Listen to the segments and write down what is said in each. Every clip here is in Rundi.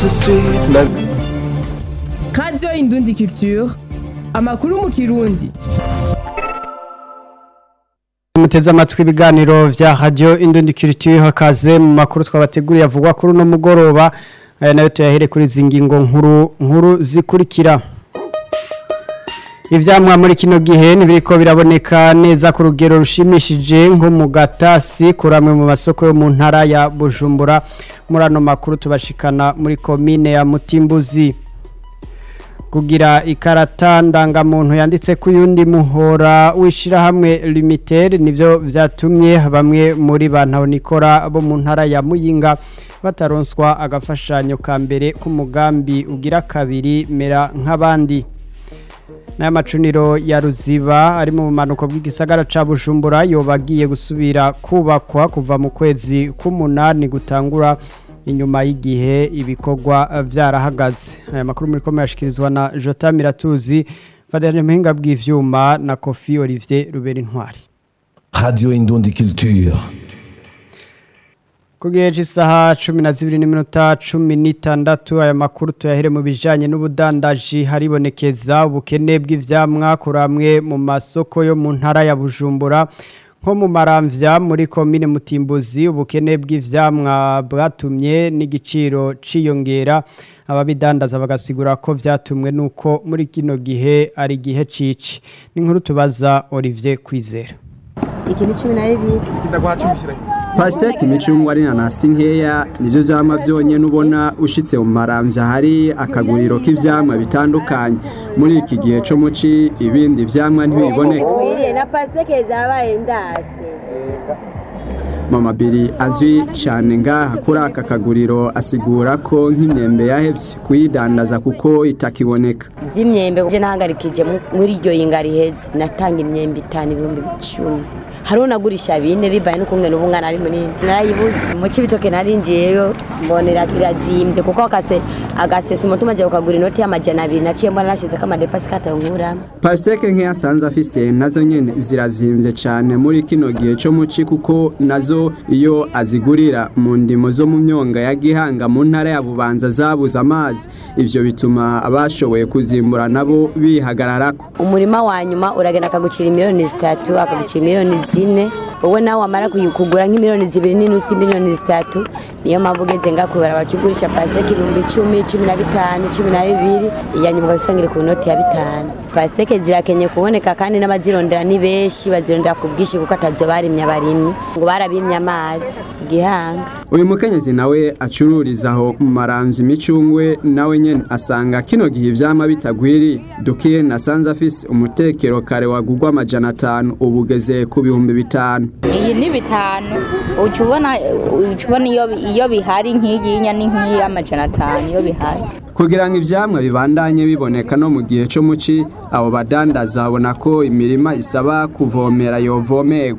tout de suite ma radiyo indundi culture amakuru mu kirundi muteze amatwi ibiganiro vya radio indundi culture hakaze mu makuru twabateguriye avugwa kuri uno mugoroba aya nayo tuyahere kuri izi ngingo nkuru nkuru zikurikira ivyamwa muri kino gihe ntibiriko biraboneka neza ku rugero rushimishije nko mu gatasi kuramwe mu masoko yo mu ntara ya Bujumbura muri ano makuru tubashikana muri komine ya Mutimbuzi kugira ikarata ndangamuntu yanditse ku yundi muhora w'ishirahamwe limited nivyo vyatumye bamwe muri bantu nikora bo mu ntara ya Muyinga bataronswa agafashanyo ka mbere k'umugambi ugira kabiri mera nk'abandi n'aya macuniro ya ruziba ari mu bumanuko bw'igisagara ca bujumbura yobagiye gusubira kubakwa kuva mu kwezi k'umunani gutangura inyuma y'igihe ibikorwa vyarahagaze aya makuru muri komera ashikirizwa na Jota Miratuzi Fadene Muhinga bw'ivyuma na Kofi Olivier Rubera Intwari Radio Indundi Culture. Kugiye isaha cumi na zibiri n'iminota cumi n'itandatu aya makuru tuyahere mu bijanye n'ubudandaji haribonekeza ubukene bw'ivyamwa kuramwe mu masoko yo mu ntara ya Bujumbura nko mu maramvya muri komine Mutimbuzi ubukene bw'ivyamwa bwatumye n'igiciro ciyongera ababidandaza bagasigura ko vyatumwe nuko muri kino gihe ari gihe cici n'inkuru tubaza Olivier Kwizera iki ni cumi na bibiri pasiteke imicungwa ari nanasi nkeya nibyo vyama vyonyene ubona ushitse mu maramvya hari akaguriro k'ivyamwa bitandukanye muri iki gihe co muci ibindi vyamwa ntibiboneka wiriye na pasiteke zabaye ndase mama biri azwi cyane ngaha kuri aka kaguriro asigura ko nk'imyembe yahevye kuyidandaza kuko itakiboneka by'imyembe je nahangarikije mu- muri iryo yinga riheze natanga imyembe itanu ibihumbi icumi hariho nagurisha bine bivaye n'ukungene ubu mwana ari munini narayibuze mu cibitoke narinjiyeyo mbonera irazimbye kuko akase agasesa umutima aje kukagura inoti y'amajana abiri naciye mbona nashizeko amadepasi katayonkuramo pasiteke nkeya asanze afise nazo nyene zirazimvye cane muri kino gihe co muci kuko nazo iyo azigurira mu ndimo zo mu myonga ya gihanga mu ntara ya bubanza zabuze amazi ivyo bituma abashoboye kuzimbura nabo bihagararako umurima wa nyuma uragenda akagucira miliyoni zitatu akagucira miliyoni zine wowe nawe wamara kuyi- kugura nk'imiliyoni zibiri n'inusu miliyoni zitatu niyo mpamvu ugeze ngakubara bacugurisha pasiteke ibihumbi icumi cumi na bitanu cumi na bibiri iya nyuma ugasanga iri ku noti ya bitanu pasiteke zirakenye kuboneka kandi n'abazirondera ni benshi bazirondera ku bwinshi kuko atazo barimye abarimyi ngo barabimye amazi gihanga uyu mukenyezi nawe acururiza aho mu maramvya imicungwe nawe nyene asanga kino gihe ivyama bitagwiriye dukiye nasanze afise umutekero kare wagurwa amajana atanu ubu ugeze ku bihumbi bitanu iyi ni bitanu uca ubona uca ubona iyo iyo bihari nk'iyinya ni nk'iy'amajana atanu iyo bihari kugira ngo ivyamwa bibandanye biboneka no mu gihe co muci abo badandaza babona ko imirima isaba kuvomera yovomerwa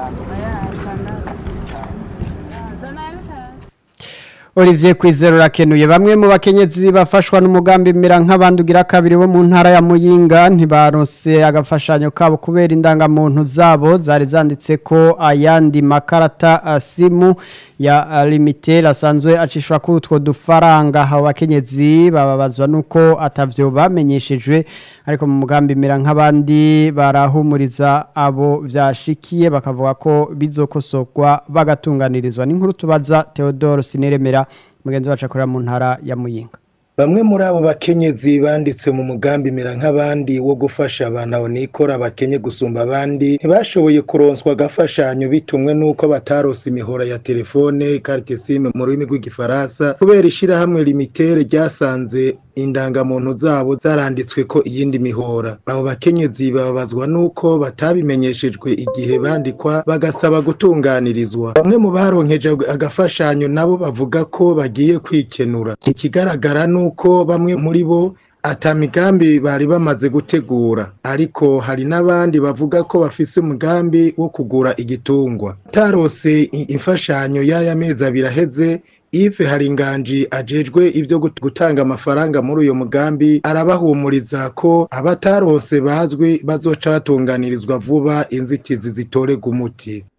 Olivier Kwizera urakenuye bamwe mu bakenyezi bafashwa n'umugambi mera nk'abandi ugira kabiri bo mu ntara ya Muyinga ntibaronse agafashanyo kabo kubera indangamuntu zabo zari zanditse ko ayandi makarata uh, simu ya uh, limited asanzwe acishwa kuri utwo dufaranga abo bakenyezi bababazwa nuko atavyo bamenyeshejwe ariko mu mugambi mera nk'abandi barahumuriza abo vyashikiye bakavuga ko bizokosorwa bagatunganirizwa n'inkuru tubaza Theodore Sineremera mugenzi wacu akorera mu ntara ya Muyinga Bamwe muri abo bakenyezi banditse mu mugambi mera nk'abandi wo gufasha abantu nikora bakenye gusumba abandi ntibashoboye kuronswa agafashanyo bitumwe n'uko batarose imihora ya telefone carte sim mu rurimi rw'igifaransa kubera ishirahamwe limitere ryasanze indangamuntu zabo zaranditswe ko iyindi mihora abo bakenyezi bababazwa n'uko batabimenyeshejwe igihe bandikwa bagasaba gutunganirizwa bamwe mu baronkeje agafashanyo nabo bavuga ko bagiye kwikenura ikigaragara nuko bamwe muri bo ata migambi bari bamaze gutegura ariko hari n'abandi bavuga ko bafise umugambi wo kugura igitungwa tarose i- imfashanyo y'aya mezi abiri aheze Yves Haringanji ajejwe ibyo gut- gutanga amafaranga muri uyo mugambi arabahumuriza ko abatarose bazwi bazoca batunganirizwa vuba inzitizi zitorega umuti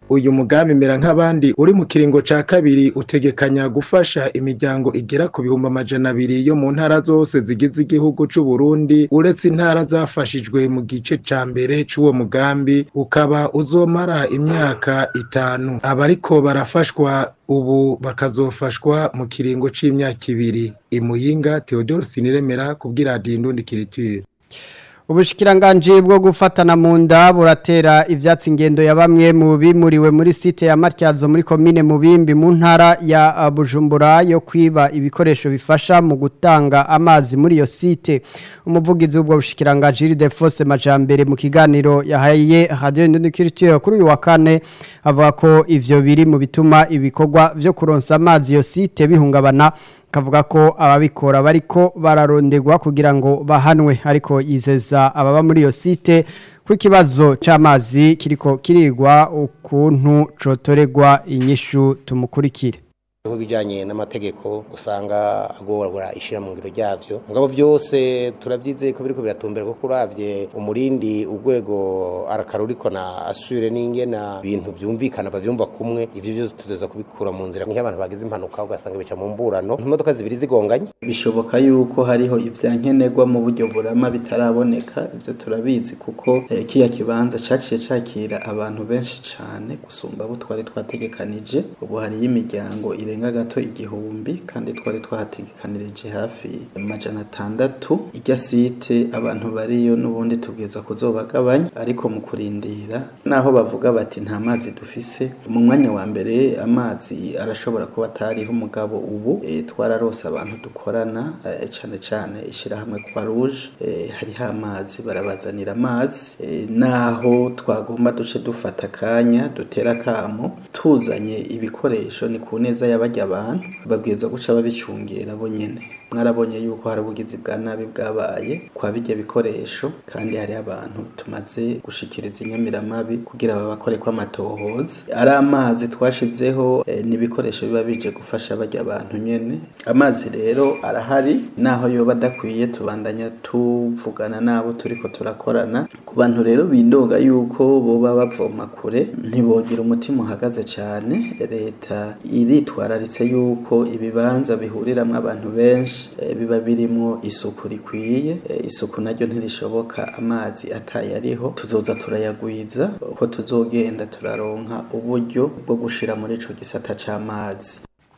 uyu mugambi mera nk'abandi uri mu kiringo ca kabiri utegekanya gufasha imiryango igera ku bihumbi amajana abiri yo mu ntara zose zigize igihugu c'u Burundi uretse intara zafashijwe mu gice ca mbere c'uwo mugambi ukaba uzomara imyaka itanu abariko barafashwa ubu bakazofashwa mu kiringo c'imyaka ibiri imuyinga Theodore Siniremera kubwira Radio Indundi Culture Ubushikiranganji bwo gufatana mu nda buratera ivyatsi ingendo ya bamwe mu bimuriwe muri site ya Matyazo muri commune Mubimbi mu ntara ya uh, Bujumbura yo kwiba ibikoresho bifasha mu gutanga amazi muri iyo site umuvugizi w'ubwo bushikiranganji Ildefose Majambere mu kiganiro yahaye Radio Indundikiritiyo kuri uyu wa kane avuga ko ivyo biri mu bituma ibikorwa vyo kuronsa amazi iyo site bihungabana kavuga ko ababikora bariko bararondegwa kugira ngo bahanwe ariko yizeza ababa muri iyo site ko ikibazo c'amazi kiriko kirigwa ukuntu cotoregwa inyishu tumukurikire Mu bijanye n'amategeko usanga agorwa ishira mu ngiro ryavyo mugabo vyose turavyizeye ko biriko biratumbera ko kuravye umurindi urwego arakaruriko na asure n'ingena bintu vyumvikana bavyumva kumwe ivyo vyose tuteza kubikura mu nzira nk'abantu bagize impanuka ugasanga bica mu mburano imodoka zibiri zigonganye bishoboka yuko hariho ivyankenerwa mu buryo burama bitaraboneka ivyo turabizi kuko eh, kiya kibanza caciye cakira abantu benshi cane gusumba abo twari twategekanije ubu hariyo imiryango irenga gato igihumbi kandi twari twahategekanirije hafi amajana atandatu irya site abantu bariyo n'ubundi tubwirizwa kuzobagabanya ariko mu kurindira naho bavuga bati nta mazi dufise mu mwanya wa mbere amazi arashobora kuba atariho umugabo ubu e, twararose abantu dukorana e, cane cane ishirahamwe kwa rouge e, hariho amazi barabazanira amazi e, naho twagomba duce dufata akanya dutera kamo tuzanye ibikoresho ni ku neza y'abarya abantu babwirizwa guca babicungera bo nyene mwarabonye yuko hari ubugizi bwa nabi bwabaye kwa bijya bikoresho kandi hari abantu tumaze gushikiriza inyamiramabi kugira babakore ko amatohoza ari amazi twashizeho e, n'ibikoresho biba bije gufasha barya abantu nyene amazi rero arahari naho yoba adakwiye tubandanya tuvugana nabo turiko turakorana ku bantu rero bindoga yuko boba bavoma kure ntibogira umutima uhagaze cane leta iritwararitse yuko ibibanza bihuriramwo abantu benshi e, biba birimwo isuku rikwiye e, isuku naryo ntirishoboka amazi ataye ariho tuzoza turayagwiza ko tuzogenda turaronka uburyo bwo gushira muri ico gisata c'amazi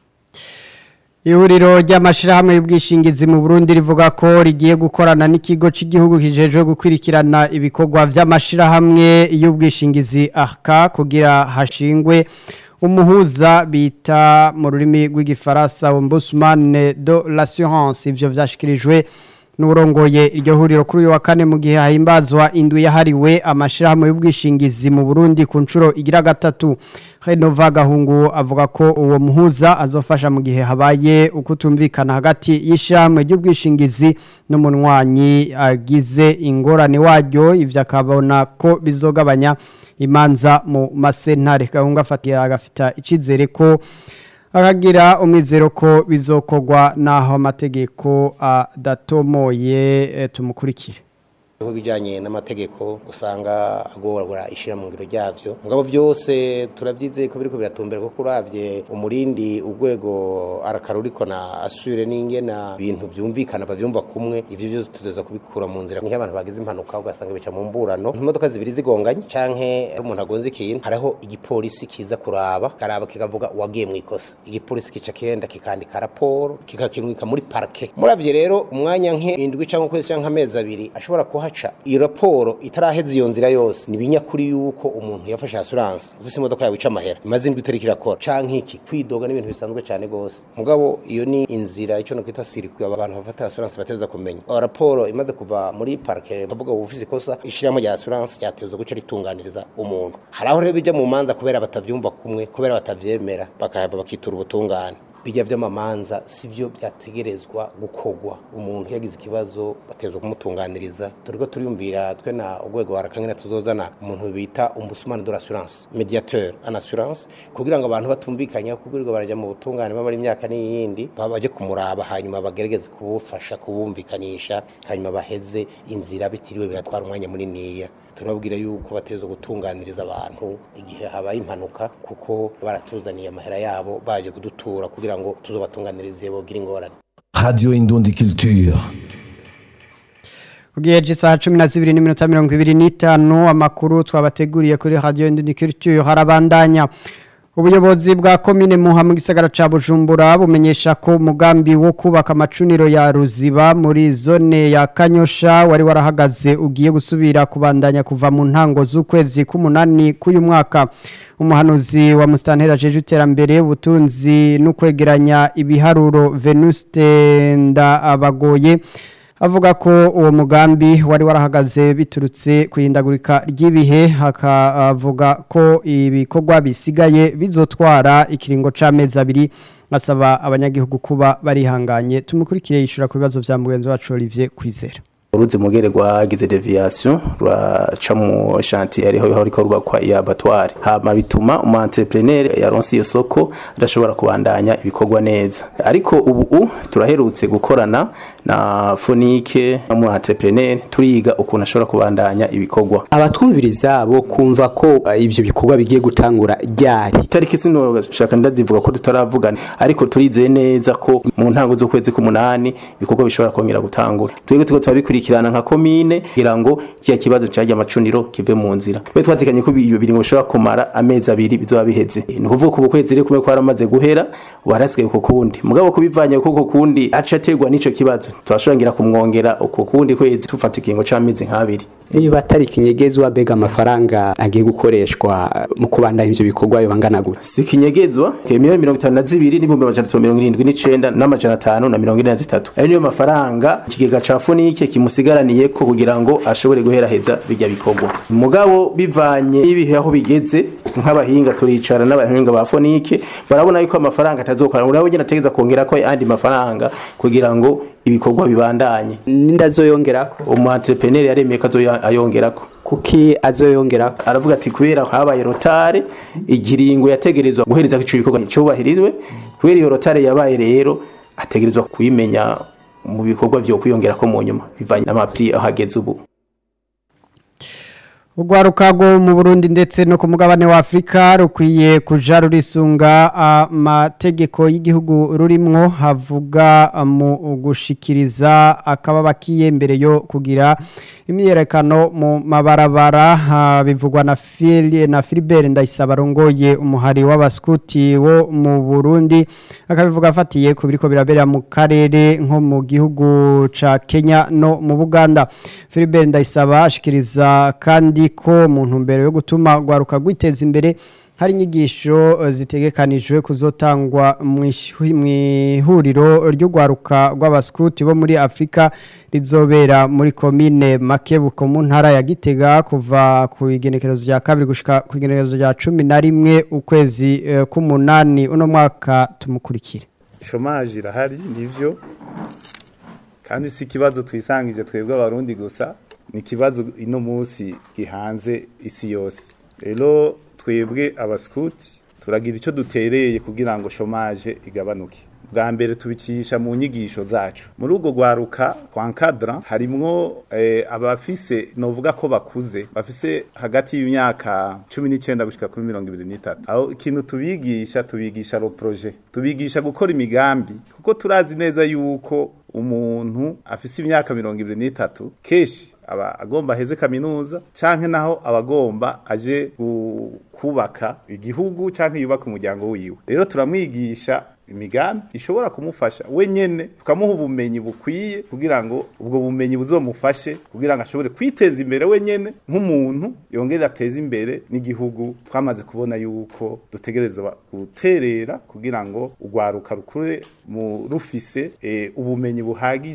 Ihuriro ry'amashirahamwe y'ubwishingizi mu Burundi rivuga ko rigiye gukorana n'ikigo cy'igihugu kijejwe gukwirikirana ibikorwa vy'amashirahamwe y'ubwishingizi ARCA kugira hashingwe umuhuza bita mu rurimi rw'igifaransa ombudsman de l'assurance ivyo vyashikirijwe n'urongoye iryo huriro kuri uyu wa kane mu gihe hahimbazwa indwi yahariwe amashirahamwe y'ubwishingizi mu Burundi ku nshuro igira gatatu Renova Gahungu avuga ko uwo muhuza azofasha mu gihe habaye ukutumvikana hagati y'ishyirahamwe ry'ubwishingizi n'umunywanyi agize ingorane waryo ivyo akabona ko bizogabanya imanza mu masentare Gahungu afatiye agafita icizere ko akagira umwizero ko bizokogwa naho amategeko adatomoye e, tumukurikire Mu bijanye n'amategeko usanga agorwa ishira mu ngiro ryavyo mugabo vyose turavyizeye ko biriko biratumbera ko kuravye umurindi urwego arakaruriko na asure n'ingena bintu vyumvikana bavyumva kumwe ivyo vyose tudeza kubikura mu nzira nk'abantu bagize impanuka ugasanga bica mu mburano imodoka zibiri zigonganye canke ari umuntu agonze ikintu hariho igipolisi kiza kuraba karaba kikavuga wagiye mu ikosa igipolisi kica kenda kikandika raporo kikakimwika muri parke muravye rero umwanya nke indwi canke ukwezi canke amezi abiri ashobora kuhaca iyo raporo itaraheza iyo nzira yose ni binyakuri yuko umuntu yafashe assurance ufise imodoka yawe ica amahera imaze indwi itariki irakora canke iki kwidoga n'ibintu bisanzwe cane gose mugabo iyo ni inzira ico no kwita circuit abantu bafata assurance bateza kumenya iyo raporo imaze kuva muri parke bavuga ubu ufise ikosa ishiramo rya assurance ryateza guca ritunganiriza umuntu hari aho rero bija mu manza kubera batavyumva kumwe kubera batavyemera bakahava bakitura ubutungane bijya vy'amamanza sivyo vyategerezwa gukorwa umuntu yagize ikibazo batezwa kumutunganiriza turiko turiyumvira twe na urwego warakangene tuzozana umuntu bita umbusumane de l'assurance mediateur en assurance kugira ngo abantu batumvikanya kugirirwa baraja mu butungane bamara imyaka n'iyindi baje kumuraba hanyuma bagerageze kubufasha kubumvikanisha hanyuma baheze inzira bitiriwe biratwara umwanya muniniya turababwira yuko bateza gutunganiriza abantu igihe habaye impanuka kuko baratuzaniye amahera yabo baje kudutura kugira ngo tuzobatunganirize bogira ingorane Radio Indundi Culture. Ugiye saa cumi na zibiri n'iminota mirongo ibiri n'itanu amakuru twabateguriye kuri radio Indundi Culture harabandanya ubuyobozi bwa komine muha mu gisagara ca Bujumbura bumenyesha ko umugambi wo kubaka amacuniro ya Ruziba muri zone ya Kanyosha wari warahagaze ugiye gusubira kubandanya kuva mu ntango z'ukwezi k'umunani k'uyu mwaka umuhanuzi wa Mustantera jeje iterambere ubutunzi no kwegeranya ibiharuro Venuste nda abagoye avuga ko uwo mugambi wari warahagaze biturutse kwihindagurika ry'ibihe hakavuga ko ibikorwa bisigaye bizotwara ikiringo c'amezi abiri asaba abanyagihugu kuba barihanganye tumukurikire yishura ku bibazo vya mugenzi wacu Olivier Kwizera uruzi mugere rwagize deviation ruraca mu chantier ariho ho riko rubakwa ya abattoir hama bituma umu entrepreneur yaronse iyo soko adashobora kubandanya ibikorwa neza ariko ubu turaherutse gukorana na Fonike mu entrepreneur turiga ukuntu ashobora kubandanya ibikorwa abatwumviriza bo kumva ko uh, ivyo bikorwa bigiye gutangura ryari tariki sino shaka ndazivuga ko tutaravugana ariko turizeye neza ko mu ntango z'ukwezi k'umunani ibikorwa bishobora kongera gutangura twebwe tuko tubikuri gukurikirana nka komine kugira ngo kiya kibazo cyaje amacuniro kive mu nzira twe twatekanye ko ibyo biringo bishobora kumara amezi abiri bizoba biheze ni kuvuga ko ukwezi rero kumwe kwaramaze guhera warasigaye uko kundi mugabo kubivanye kuko kundi aca ategwa n'ico kibazo twashongira kumwongera uko kundi kwezi tufata ikingo c'amezi nk'abiri niba atari ikinyegezwa bega amafaranga agiye gukoreshwa mu kubandanya ivyo bikorwa yo bangana gute si ikinyegezwa miliyoni mirongo itanu na zibiri n'ibihumbi amajana atatu mirongo irindwi n'icenda n'amajana atanu na mirongo ine na zitatu ayo niyo mafaranga ikigega ca fonike kimusigaraniye ko kugira ngo ashobore guheraheza bijya bikorwa mugabo bivanye n'ibihe aho bigeze nk'abahinga turicara n'abahinga ba fonike barabona yuko amafaranga atazokora urabo nyine ategeza kongera ko andi mafaranga kugira ngo ibikorwa bibandanye nindazoyongerako umu entrepreneur yaremeye ko azoyongerako kuki azoyongerako aravuga ati kubera habaye rotare igiringo yategerezwa guhereza ico bikorwa cyubahirizwe kubera iyo rotare yabaye rero ategerezwa kuyimenya mu bikorwa byo kwiyongera ko mu nyuma bivanye n'amapri ahageze ubu Ugwaruka rwo mu Burundi ndetse no ku mugabane wa Afrika rukwiye kuja rurisunga amategeko y'igihugu rurimwo havuga mu gushikiriza akababa mbere yo kugira imyerekano mu mabarabara bivugwa na Filie na Philibert Ndayisaba rongoye umuhari w'abaskuti wo mu Burundi akabivuga afatiye ku biriko birabera mu karere nko mu gihugu ca Kenya no mu Buganda Philibert Ndayisaba ashikiriza kandi ko mu ntumbero yo gutuma rwaruka rwiteza imbere hari inyigisho zitegekanijwe kuzotangwa mu ihuriro ry'urwaruka rw'abaskuti bo muri afurika rizobera muri komine makebuko mu ntara ya gitega kuva ku igenekerezo rya kabiri gushyika ku igenekerezo rya cumi na rimwe ukwezi k'umunani uno mwaka tumukurikire shomaje irahari nibyo kandi si ikibazo twisangije twebwe abarundi gusa ni ikibazo ino munsi gihanze isi yose rero twebwe abasikuti turagira icyo dutereye kugira ngo shomaje igabanuke bwa mbere tubicisha mu nyigisho zacu muri ubwo rwaruka kwa nkadara harimwo abafise novuga ko bakuze bafise hagati y'imyaka cumi n'icyenda gushyika kuri mirongo ibiri n'itatu aho ikintu tubigisha tubigisha ro poroje tubigisha gukora imigambi kuko turazi neza yuko umuntu afise imyaka mirongo ibiri n'itatu kenshi aba agomba aheze kaminuza canke naho abagomba aje kubaka igihugu canke yubaka umuryango wiwe rero turamwigisha imigambi ishobora kumufasha we nyene tukamuha ubumenyi bukwiye kugira ngo ubwo bumenyi buzomufashe kugira ngo ashobore kwiteza imbere we nyene nk'umuntu yongere ateze imbere n'igihugu twamaze kubona yuko dutegerezwa guterera kugira ngo urwaruka rukure mu rufise e, ubumenyi buhagije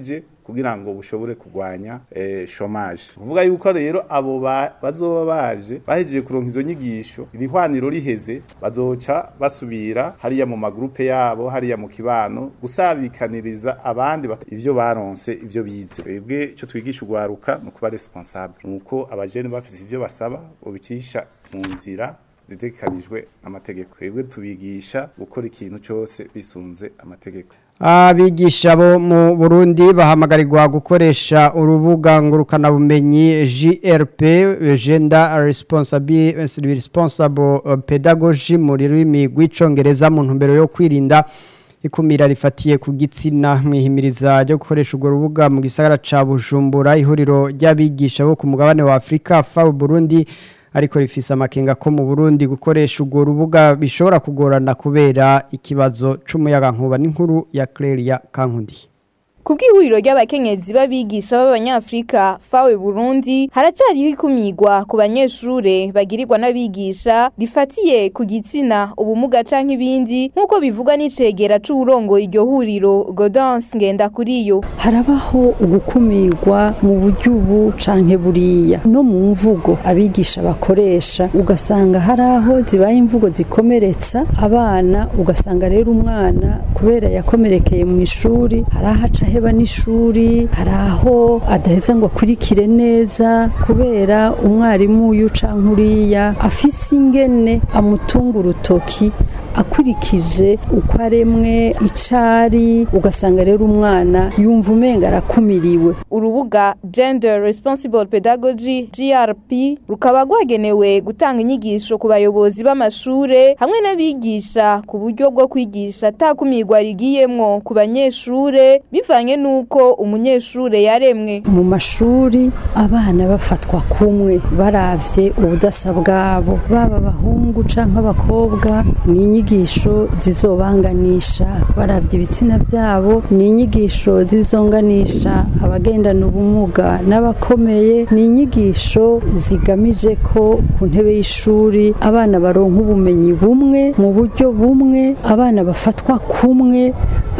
kugira ngo bushobore kurwanya eh, chômage kuvuga yuko rero abo ba- bazoba baje bahejeje kuronka izo nyigisho irihwaniro riheze bazoca basubira hariya mu magrupe yabo hariya mu kibano gusabikaniriza abandi bat- ivyo baronse ivyo bize twebwe ico twigisha ugwaruka ni ukuba responsable nuko abajene bafise ivyo basaba bobicisha mu nzira zitegekanijwe amategeko twebwe tubigisha gukora ikintu cyose bisunze amategeko Abigisha bo mu Burundi bahamagarirwa gukoresha urubuga ngurukanabumenyi GRP Gender Responsible Responsible Pedagogy mu rurimi rw'icongereza mu ntumbero yo kwirinda ikumira rifatiye ku gitsina mwihimiriza ryo gukoresha urwo rubuga mu gisagara ca Bujumbura ihuriro ry'abigisha bo ku mugabane wa Afrika FAO Burundi ariko rifise amakenga ko mu Burundi gukoresha urwo rubuga bishobora kugorana kubera ikibazo c'umuyaga nkuba n'inkuru ya Clelia Kankundi Kubw'ihuriro ry'abakenyezi b'abigisha b'abanyafrika fawe Burundi haracariho ikumigwa ku banyeshure bagirirwa n'abigisha rifatiye ku gitsina ubumuga canke ibindi nk'uko bivugwa n'icegera c'uburongo iryo huriro Gaudence Ngendakuriyo harabaho ugukumirwa mu buryo ubu canke buriya no mu mvugo abigisha bakoresha ugasanga hari aho zibaye imvugo zikomeretsa abana ugasanga rero umwana kubera yakomerekeye mu ishuri hari aho aca aheba n'ishuri hari aho adaheza ngo akurikire neza kubera umwarimu uyu canke uriya afise ingene amutunga urutoki akurikije uko aremwe icari ugasanga rero umwana yumva umenga arakumiriwe urubuga Gender Responsible Pedagogy GRP rukaba rwagenewe gutanga inyigisho ku bayobozi b'amashure hamwe n'abigisha ku buryo bwo kwigisha atakumirwa rigiyemwo ku banyeshure bivanye n'uko umunyeshure yaremwe mu mashuri abana bafatwa kumwe baravye ubudasa bwabo baba abahungu canke abakobwa ni inyigisho zizobanganisha baravye ibitsina vyabo ni inyigisho zizonganisha abagendana ubumuga n'abakomeye ni inyigisho zigamije ko ku ntebe y'ishuri abana baronka ubumenyi bumwe mu buryo bumwe abana bafatwa kumwe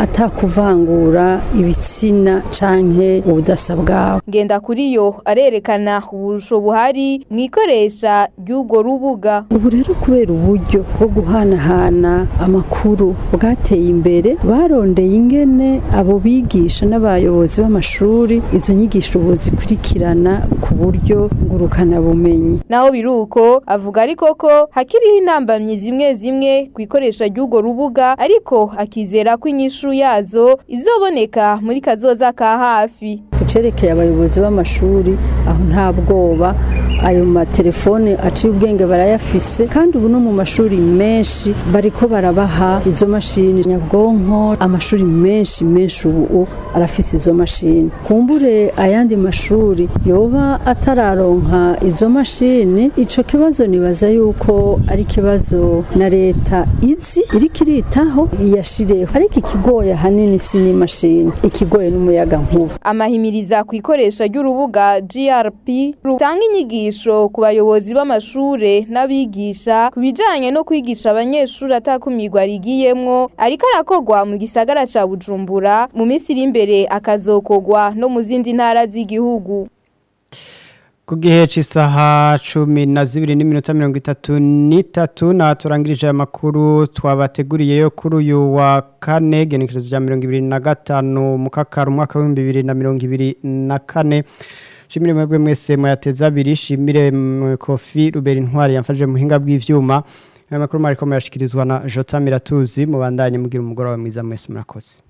atakuvangura ibitsina canke ubudasa bwabo ngenda kuri yo arerekana uburusho buhari mu ikoresha ry'urwo rubuga ubu rero kubera uburyo bwo guhanahana amakuru bwateye imbere barondeye ingene abo bigisha n'abayobozi b'amashuri izo nyigisho ubu zikurikirana ku buryo ngurukanabumenyi naho biruko avuga ariko ko hakiriho intambamyi zimwe zimwe ku ikoresha ry'urwo rubuga ariko akizera ko inyishu yazo izoboneka muri kazoza ka hafi kucerekeye abayobozi b'amashuri aho nta bwoba ayo matelefone aciye ubwenge barayafise kandi ubu no mu mashuri menshi bariko barabaha izo mashini nyabwonko amashuri menshi menshi ubu arafise izo mashini kumbure ayandi mashuri yoba atararonka izo mashini ico kibazo nibaza yuko ari ikibazo na leta izi iriko iritaho iyashireho ariko ikigoye ahanini si n'imashini ikigoye n'umuyaga nkuba amahimiriza ku ikoresha ry'urubuga GRP rutanga inyigisho ku bayobozi b'amashure n'abigisha ku bijanye no kwigisha abanyeshuri atakumirwa rigiyemwo ariko arakogwa mu gisagara ca Bujumbura mu minsi iri imbere akazokogwa no mu zindi ntara z'igihugu ku gihe cy'isaha cumi na zibiri n'iminota mirongo itatu n'itatu na turangirije aya makuru twabateguriye yo kuri uyu wa kane genekerezo rya mirongo ibiri na gatanu mu kakaro umwaka w'ibihumbi bibiri na mirongo ibiri na kane shimire mwebwe mwese muyateze abiri shimire kofi rubera intwari yamfashije mu buhinga bw'ivyuma aya makuru mariko murashikirizwa na jota miratuzi mubandanye mugira umugoroba mwiza mwese murakoze